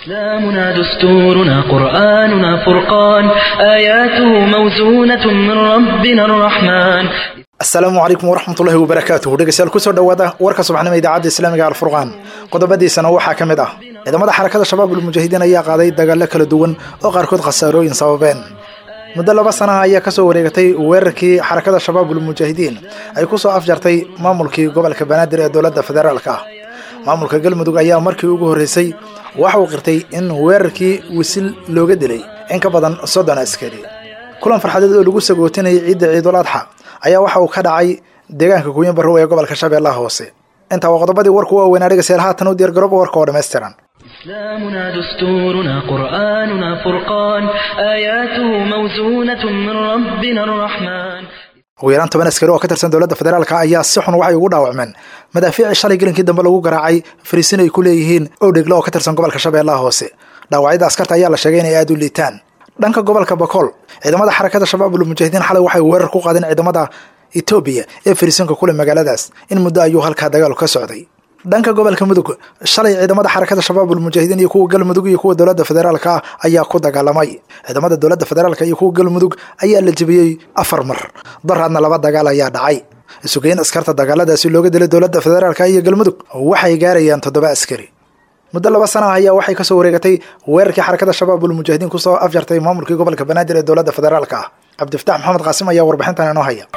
إسلامنا دستورنا قرآننا فرقان آياته موزونة من ربنا الرحمن asalaamu calaykum waraxmatullahi wabarakaatuhu dhegeystayaal kusoo dhowaada warka subaxnimo idaacadda islaamiga alfurqaan qodobadiisana waxaa ka mid ah ciidamada xarakada shabaabul mujaahidiin ayaa qaaday dagaallo kala duwan oo qaarkood khasaarooyin sababeen muddo laba sanaha ayaa kasoo wareegatay weerarkii xarakada shabaabul mujaahidiin ay kusoo afjartay maamulkii gobolka banaadir ee dowladda federaalka ah maamulka galmudug ayaa markii ugu horreysay waxa uu qirtay in weerarkii wisil looga dilay in ka badan soddon askari kulan farxadeed oo lagu sagootinayay ciidda ciidul adxa ayaa waxa uu ka dhacay deegaanka kuuyin barrow ee gobolka shabeellaha hoose intaa waa qodobadii warku waaweynaa dhegeystayaal haatan u diyaar garooba warka oo dhammaystiran إسلامنا دستورنا قرآننا فرقان آياته موزونة من ربنا الرحمن ugu yaraan toban askari oo ka tirsan dowladda federaalka ayaa si xun waxay ugu dhaawacmeen madaafiicii shalay gelinkii dambe lagu garaacay fariisin ay ku leeyihiin owdhegle oo ka tirsan gobolka shabeellaha hoose dhaawacyada askarta ayaa la sheegay inay aada u liitaan dhanka gobolka bakool ciidamada xarakada shabaabul mujaahidiin xalay waxay weerar ku qaadeen ciidamada etoobiya ee fariisinka kule magaaladaas in muddo ayuu halkaa dagaalu ka socday dhanka gobolka mudug shalay ciidamada xarakada shabaabul mujaahidiin iyo kuwa galmudug iyo kuwa dowladda federaalka ah ayaa ku dagaalamay ciidamada dowladda federaalka iyo kuwa galmudug ayaa la jebiyey afar mar daraadna laba dagaal ayaa dhacay isugeyn askarta dagaaladaasi looga dilay dowladda federaalka iyo galmudug waxay gaarayaan toddoba askari muddo laba sana ah ayaa waxay kasoo wareegatay weerarkii xarakada shabaabul mujaahidiin kusoo afjartay maamulkii gobolka banaadir ee dowladda federaalka ah cabdifataax maxamed qaasim ayaa warbixintan inoo haya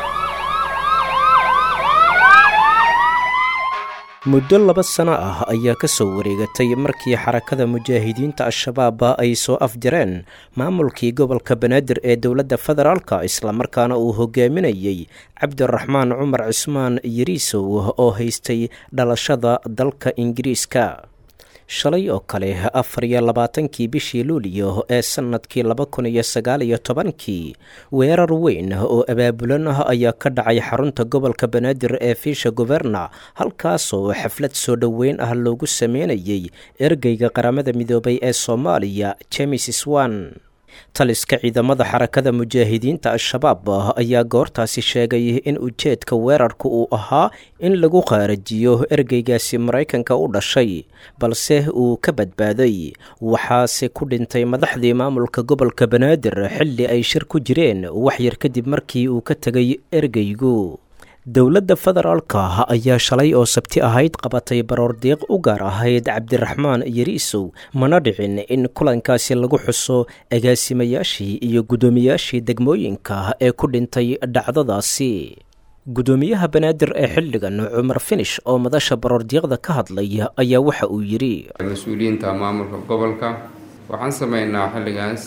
muddo laba sano ah ayaa ka soo wareegatay markii xarakada mujaahidiinta al-shabaab ay soo afjareen maamulkii gobolka banaadir ee dowladda federaalka islamarkaana uu hogaaminayey cabdiraxmaan cumar cismaan yariisow oo haystay dhalashada dalka ingiriiska shalay oo kale afar iyo labaatankii bishii luuliyo ee sannadkii laba kun iyo sagaal iyo tobankii weerar weyn oo abaabulan ah ayaa ka dhacay xarunta gobolka banaadir ee fiisha governa halkaasoo xaflad soo dhoweyn ah loogu sameynayay ergeyga qaramada midoobay ee soomaaliya james swan taliska ciidamada xarakada mujaahidiinta al-shabaab ayaa goortaasi sheegay in ujeedka weerarka uu ahaa in lagu qaarajiyo ergeygaasi maraykanka u dhashay balse uu ka badbaaday waxaase ku dhintay madaxdii maamulka gobolka banaadir xilli ay shir ku jireen waxyar kadib markii uu ka tegay ergeygu dowladda federaalka ayaa shalay oo sabti ahayd qabatay baroordiiq u gaar ahayd cabdiraxmaan yariisow mana dhicin in kulankaasi lagu xuso agaasimayaashii iyo guddoomiyaashii degmooyinka ee ku dhintay dhacdadaasi guddoomiyaha banaadir ee xilligan cumar finish oo madasha baroordiiqda ka hadlay ayaa waxa uu yidhi mas-uuliyiinta maamulka gobolka waxaan sameynaa xilligaas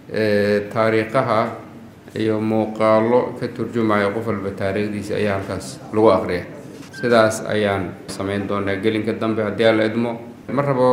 taariikhaha iyo muuqaalo ka turjumaya qof walba taariikhdiisa ayaa halkaas lagu aqriya sidaas ayaan samayn doonaa gelinka dambe haddii aan la idmo ma rabo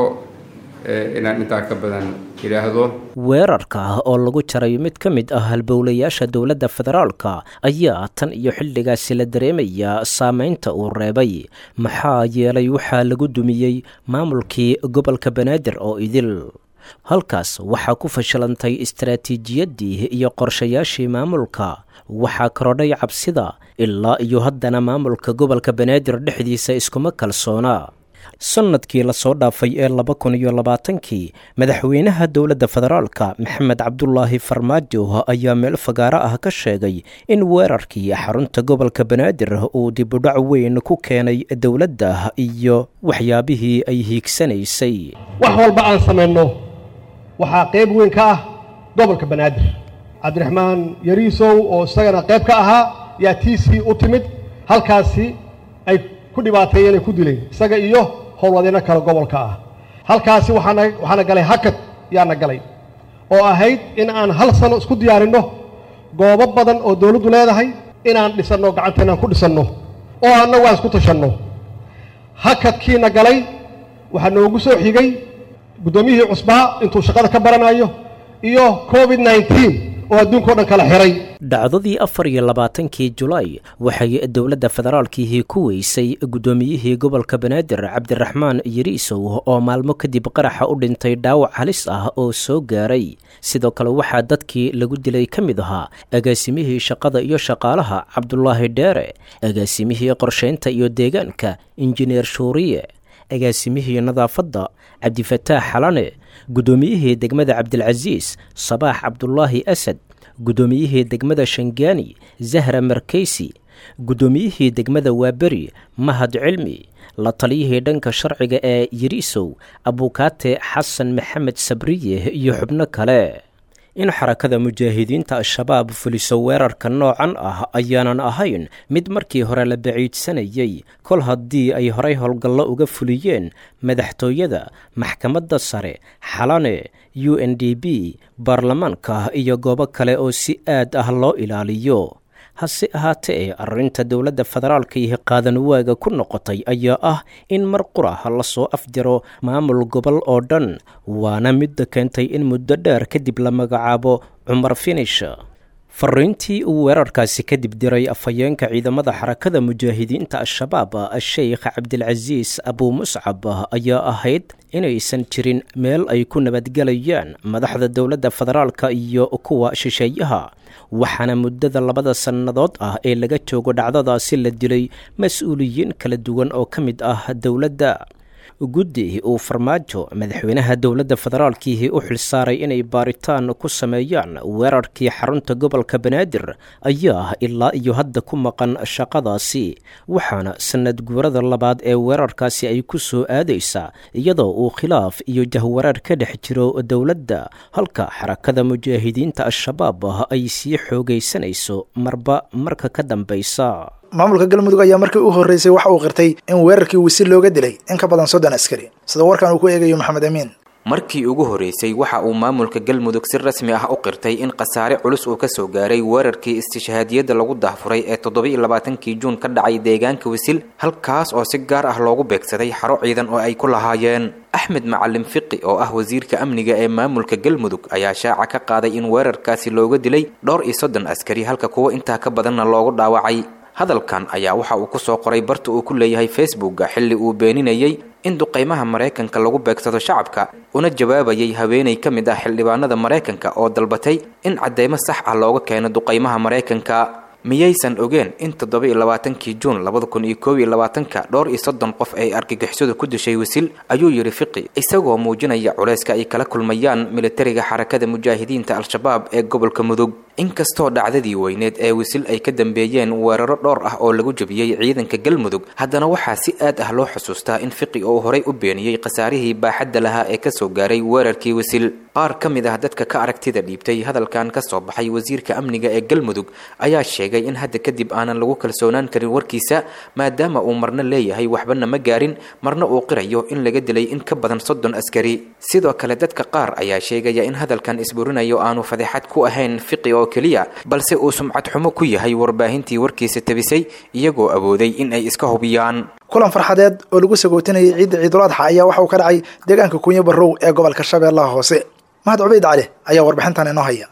inaan intaa ka badan yidhaahdo weerarka oo lagu jaray mid ka mid ah halbowlayaasha dowladda federaalka ayaa tan iyo xilligaasi la dareemayaa saameynta uu reebay maxaa yeelay waxaa lagu dumiyey maamulkii gobolka banaadir oo idil halkaas waxaa ku fashilantay istaraatiijiyaddii iyo qorshayaashii maamulka waxaa korodhay cabsida ilaa iyo haddana maamulka gobolka banaadir dhexdiisa iskuma kalsoona sannadkii lasoo dhaafay ee laba kun iyo labaatankii madaxweynaha dowladda federaalka maxamed cabdulaahi farmaajo ayaa meel fagaaro ah ka sheegay in weerarkii xarunta gobolka banaadir uu dibudhac weyn ku keenay dowladda iyo waxyaabihii ay hiigsanaysay wax walba aan samayno waxaa qayb weyn ka ah gobolka banaadir cabdiraxmaan yariisow oo isagana qayb ka ahaa yaa tiisii u timid halkaasi ay ku dhibaateeyeen ay ku dileen isaga iyo howlwadeeno kale gobolka ah halkaasi waxaana waxaana galay hakad yaana galay oo ahayd in aan hal sano isku diyaarinno goobo badan oo dawladdu leedahay inaan dhisanno gacanteenaan ku dhisanno oo annagu aan isku tashanno hakadkiina galay waxaa noogu soo xigay guddoomiyihii cusbaa intuu shaqada ka baranayo iyo covid nneteen oo adduunka o dhan kala xiray dhacdadii afar iyo labaatankii julaay waxay dowladda federaalkiihii ku weysay guddoomiyihii gobolka banaadir cabdiraxmaan yariisow oo maalmo kadib qaraxa u dhintay dhaawac halis ah oo soo gaaray sidoo kale waxaa dadkii lagu dilay ka mid ahaa agaasimihii shaqada iyo shaqaalaha cabdulaahi dheere agaasimihii qorshaynta iyo deegaanka injineer shuuriye agaasimihii nadaafadda cabdifataax xalane guddoomiyihii degmada cabdilcasiis sabaax cabdulaahi asad guddoomiyihii degmada shangaani zahra markeysi guddoomiyihii degmada waaberi mahad cilmi la taliyihii dhanka sharciga ee yirisow abukaate xasan maxamed sabriye iyo xubno kale in xarakada mujaahidiinta al-shabaab fuliso weerarka noocan ah ayaanan ahayn mid markii hore la baciidsanayey kol haddii ay horay howlgallo uga fuliyeen madaxtooyada maxkamadda sare xalane u n d b baarlamaanka iyo goobo kale oo si aad ah loo ilaaliyo hase ahaatee arrinta dowladda federaalka iyo qaadanwaaga ku noqotay ayaa ah in mar qurah lasoo afjaro maamul gobol oo dhan waana midda keentay in muddo dheer kadib la magacaabo cumar finish fariintii uu weerarkaasi kadib diray afhayeenka ciidamada xarakada mujaahidiinta al-shabaab sheikh cabdilcasiis abuu muscab ayaa ahayd inaysan jirin meel ay ku nabadgelayaan madaxda dowladda federaalka iyo kuwa shisheeyaha waxaana muddada labada sannadood ah ee laga joogo dhacdadaasi la dilay mas-uuliyiin kala duwan oo ka mid ah dowladda guddi uu farmaajo madaxweynaha dowladda federaalkiihi u xilsaaray inay baaritaan ku sameeyaan weerarkii xarunta gobolka banaadir ayaa ilaa iyo hadda ku maqan shaqadaasi waxaana sanad guurada labaad ee weerarkaasi ay ku soo aadaysaa iyadoo uu khilaaf iyo jahwareer ka dhex jiro dowladda halka xarakada mujaahidiinta al-shabaab ay sii xoogaysanayso marba marka ka dambaysa maamulka galmudug ayaa markii u horreysay waxa uu qirtay in weerarkii wisil looga dilay in ka badan soddon askari sida warkan uu ku eegayo maxamed amiin markii ugu horreysay waxa uu maamulka galmudug si rasmi ah u qirtay in khasaare culus uu ka soo gaaray weerarkii istishhaadiyadda lagu daahfuray ee toddoba-iyo labaatankii juun ka dhacay deegaanka wisil halkaas oo si gaar ah loogu beegsaday xaro ciidan oo ay ku lahaayeen axmed macalin fiqi oo ah wasiirka amniga ee maamulka galmudug ayaa shaaca ka qaaday in weerarkaasi looga dilay dhowr iyo soddon askari halka kuwo intaa ka badanna loogu dhaawacay hadalkan ayaa waxa uu ku soo qoray barta uu ku leeyahay facebooka xilli uu beeninayey in duqaymaha maraykanka lagu beegsado shacabka una jawaabayay haweenay ka mid ah xildhibaanada maraykanka oo dalbatay in cadeymo sax ah looga keeno duqaymaha maraykanka miyaysan ogeen in toddoba iyo labaatankii juun labada kun iyo koob iyo labaatanka dhowr iyo soddon qof ay argagixisadu ku dishay wisil ayuu yidhi fiqi isagoo muujinaya culayska ay kala kulmayaan militariga xarakada mujaahidiinta al-shabaab ee gobolka mudug inkastoo dhacdadii weyneed ee wisil ay ka dambeeyeen weeraro dhowr ah oo lagu jebiyey ciidanka galmudug haddana waxaa si aad ah loo xusuustaa in fiqi uu horay u beeniyey khasaarihii baaxadda lahaa ee kasoo gaaray weerarkii wisil qaar ka mid ah dadka ka aragtida dhiibtay hadalkan ka soo baxay wasiirka amniga ee galmudug ayaa sheegay in hadda kadib aanan lagu kalsoonaan karin warkiisa maadaama uu marna leeyahay waxbana ma gaarin marna uu qirayo in laga dilay in ka badan soddon askari sidoo kale dadka qaar ayaa sheegaya in hadalkan isburinayo aanu fadeexad ku ahayn fiqi oo keliya balse uu sumcad xumo ku yahay warbaahintii warkiisa tabisay iyagoo awooday in ay iska hubiyaan kulan farxadeed oo lagu sagootinayay ciidda ciidul adxa ayaa waxa uu ka dhacay deegaanka kunyo barrow ee gobolka shabeellaha hoose mahad cubayd cali ayaa warbixintan inoo haya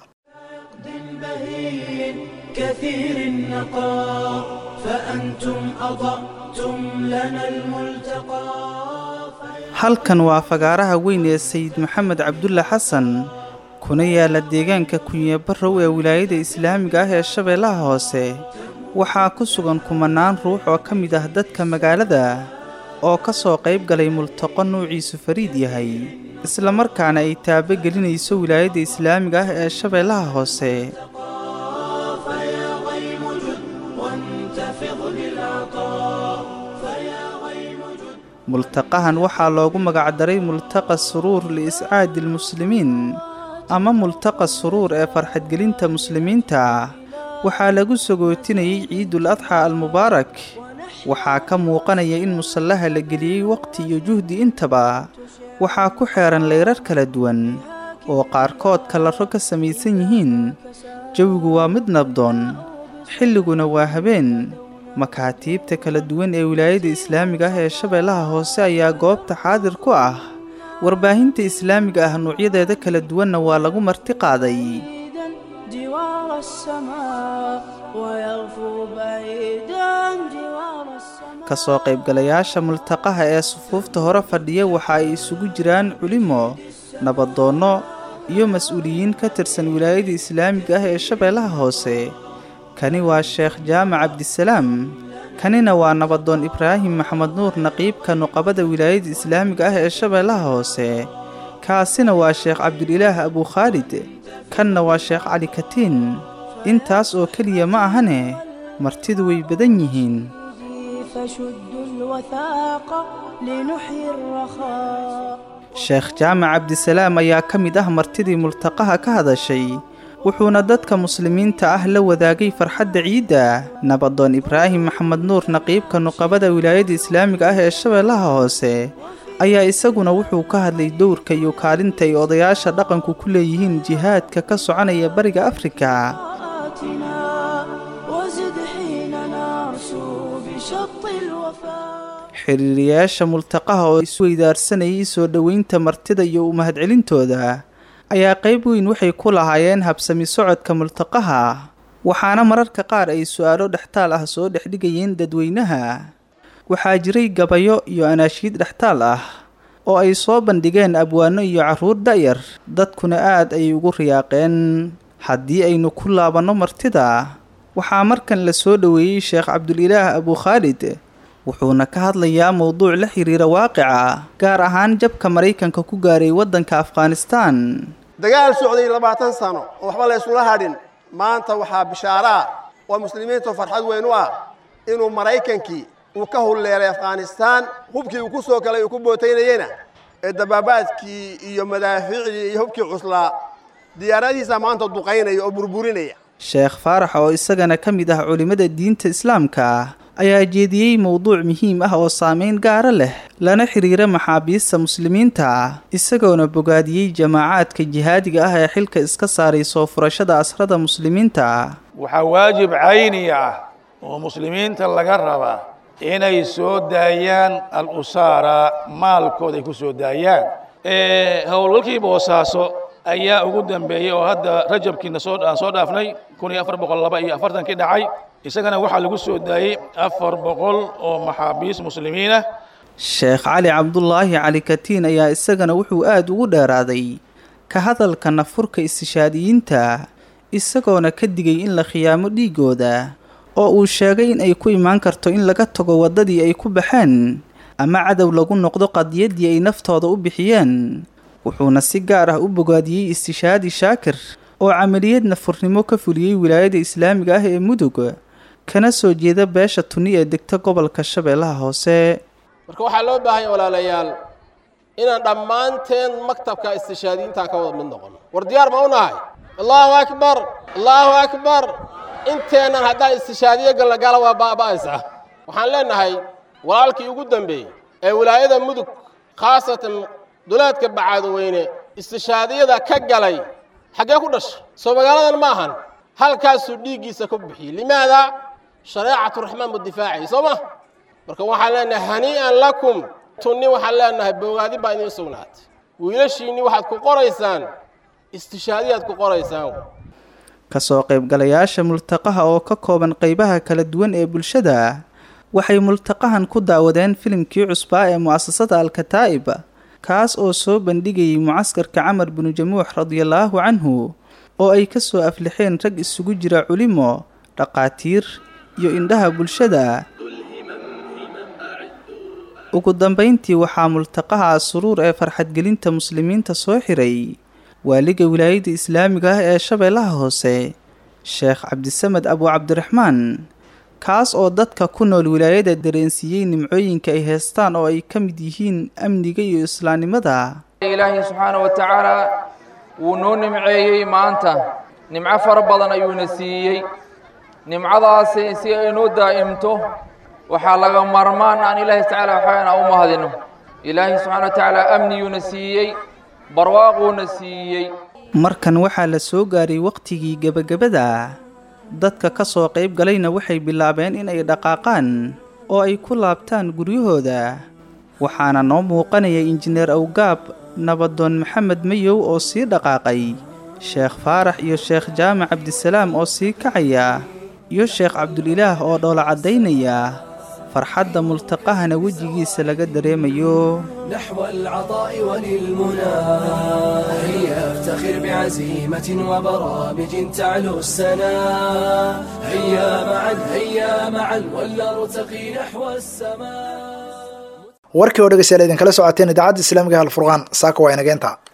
كثير النقاء فأنتم أضأتم لنا الملتقى halkan waa fagaaraha weyn ee sayid maxamed cabdulle xasan kuna yaala deegaanka kunye barrow ee wilaayada islaamiga ah ee shabeellaha hoose waxaa ku sugan kumanaan ruux oo ka mid ah dadka magaalada oo ka soo qayb galay multaqo nuuciisu fariid yahay islamarkaana ay taabo gelinayso wilaayadda islaamiga ah ee shabeellaha hoose فيا غيم جد وانتفض بالعطاء فيا غيم جد multaqahan waxaa loogu magacdaray multaqa suruur liiscaadi almuslimiin ama multaqa suruur ee farxadgelinta muslimiinta waxaa lagu sagootinayay ciidul adxa almubaarak waxaa ka muuqanaya in musallaha la geliyey waqti iyo juhdi intaba waxaa ku xeehan leyrar kala duwan oo qaarkood kalaro ka samaysan yihiin jawigu waa mid nabdoon xilliguna waa habeen makaatiibta kala duwan ee wilaayada islaamiga ah ee shabeellaha hoose ayaa goobta xaadir ku ah warbaahinta islaamiga ah nuucyadeeda kala duwanna waa lagu marti qaaday بعيدا جوار السماء ويغفو بعيدا جوار السماء ka soo qaybgalayaasha multaqaha ee sufuufta hore fadhiya waxa ay isugu jiraan culimo nabadoonno iyo mas-uuliyiin ka tirsan wilaayada islaamiga ah ee shabeellaha hoose kani waa sheekh jaamac cabdisalaam kanina waa nabadoon ibraahim maxamed nuur naqiibka nuqabada wilaayada islaamiga ah ee shabeellaha hoose kaasina waa sheekh cabdulilaah abukhaalid kanna waa sheekh cali katiin intaas oo keliya ma ahane martidu way badan yihiin فشدوا الوثاق لنحيي الرخاء sheekh jaamac cabdisalaam ayaa ka mid ah martidii multaqaha ka hadashay wuxuuna dadka muslimiinta ah la wadaagay farxadda ciidda nabadoon ibraahim maxamed nuur naqiibka nuqabada wilaayada islaamiga ah ee shabeellaha hoose ayaa isaguna wuxuu ka hadlay dowrka iyo kaalinta ay odayaasha dhaqanku ku leeyihiin jihaadka ka soconaya bariga afrika آتنا وزد حين نرسو بشط الوفاء xiriiriyaasha multaqaha oo isweydaarsanayay soo dhoweynta martida iyo u mahadcelintooda ayaa qayb weyn waxay ku lahaayeen habsami socodka multaqaha waxaana mararka qaar ay su-aalo dhextaal ah soo dhexdhigayeen dadweynaha waxaa jiray gabayo iyo anaashiid dhextaal ah oo ay soo bandhigeen abwaano iyo carruur da'yar dadkuna aad ayay ugu riyaaqeen haddii aynu ku laabanno martida waxaa markan la soo dhoweeyey sheekh cabdulilaah abukhaalid wuxuuna ka hadlayaa mowduuc la xiriira waaqica gaar ahaan jabka maraykanka ku gaaray waddanka afghanistan dagaal socday labaatan sano oo waxba la ysula hadhin maanta waxaa bishaaraa oo muslimiintu farxad weyn u ah inuu maraykankii uu ka hulleelay afghanistaan hubkii uu ku soo galay uu ku bootaynayena ee dabaabaadkii iyo madaafiicdii iyo hubkii cuslaa diyaaradihiisa maanta duqaynaya oo burburinaya sheekh faarax oo isagana ka mid ah culimmada diinta islaamka ayaa jeediyey mowduuc muhiim ah oo saameyn gaara leh lana xiriira maxaabiista muslimiinta isagoona bogaadiyey jamaacaadka jihaadiga ah ee xilka iska saaray soo furashada asrada muslimiinta waxaa waajib cayni ah oo muslimiinta laga rabaa inay soo daayaan al-usaara maalkooda ay ku soo daayaan howlgalkii boosaaso ayaa ugu dambeeyey oo hadda rajabkiina soo aan soo dhaafnay kun iyo afar boqol laba iyo afartankii dhacay isagana waxaa lagu soo daayey afar boqol oo maxaabiis muslimiin ah sheekh cali cabdulaahi cali katiin ayaa isagana wuxuu aada ugu dheeraaday ka hadalka nafurka istishaadiyiinta isagoona ka digay in la khiyaamo dhiigooda oo uu sheegay in ay ku imaan karto in laga tago waddadii ay ku baxeen ama cadow lagu noqdo qadiyaddii ay naftooda u bixiyeen wuxuuna si gaar ah u bogaadiyey istishaadi shaakir oo camaliyad nafurnimo ka fuliyey wilaayada islaamiga ah ee mudug kana soo jeeda beesha tuni ee degta gobolka shabeellaha hoose marka waxaa loo baahanya walaalayaal inaan dhammaanteen maktabka istishaadiyiintaa ka wada mid noqono war diyaar ma u nahay allahu akbar allahu akbar inteennan haddaan istishaadiyo gallagala waa baaba'aysaa waxaan leenahay walaalkii ugu dambeeyey ee wilaayada mudug khaasatan duleedka bacaadweyne istishaadiyada ka galay xaggee ku dhashay soo magaaladan ma ahan halkaasuu dhiiggiisa ku bixiyey limaada shareecatu raxmaan buu difaacayay soo ma marka waxaan leenahay hanii'an lakum tunni waxaan leenahay bogaadin baa idiin sugnaatay wiilashiinni waxaad ku qoraysaan istishaadiyaad ku qoraysaan kasoo qaybgalayaasha multaqaha oo ka kooban qaybaha kala duwan ee bulshada waxay multaqahan ku daawadeen filimkii cusbaa ee mu'asasada alkataa'ib kaas oo soo bandhigayay mucaskarka camar binu jamuux radiallaahu canhu oo ay ka soo aflixeen rag isugu jira culimo dhaqaatiir iyo indhaha bulshada ugu dambayntii waxaa multaqaha suruur ee farxadgelinta muslimiinta soo xiray waaliga wilaayada islaamiga ah ee shabeellaha hoose sheekh cabdisamed abu cabdiraxmaan kaas oo dadka ku nool wilaayada dareensiiyey nimcooyinka ay heestaan oo ay ka mid yihiin amniga iyo islaamnimada ilaahay subxaana wa tacaala wuu noo nimceeyey maanta nimco fara badan ayuuna siiyey nimcadaasi si ay noo daa'imto waxaa laga marmaan aan ilaahay tacaala waxaana u mahadino ilaahay subxana wa tacaala amniyuuna siiyey barwaaquuna siiyey markan waxaa la soo gaaray wakhtigii gebagabada dadka ka soo qayb galayna waxay bilaabeen inay dhaqaaqaan oo ay ku laabtaan guryahooda waxaana noo muuqanaya injineer awgaab nabadoon maxamed mayow oo sii dhaqaaqay sheekh faarax iyo sheekh jaamac cabdisalaam oo sii kacaya iyo sheekh cabdulilaah oo dhoola caddaynaya farxadda multaqahana wejigiisa laga dareemayo نحو العطاء وللمنى هيا افتخر سر بعزيمة وبرامج تعلو السنا هيا معا هيا معا ولنرتقي نحو السماء warkii oo dhegeystayaal idinkala socoteen idaacadda islaamiga halfurqaan saaka waa inageenta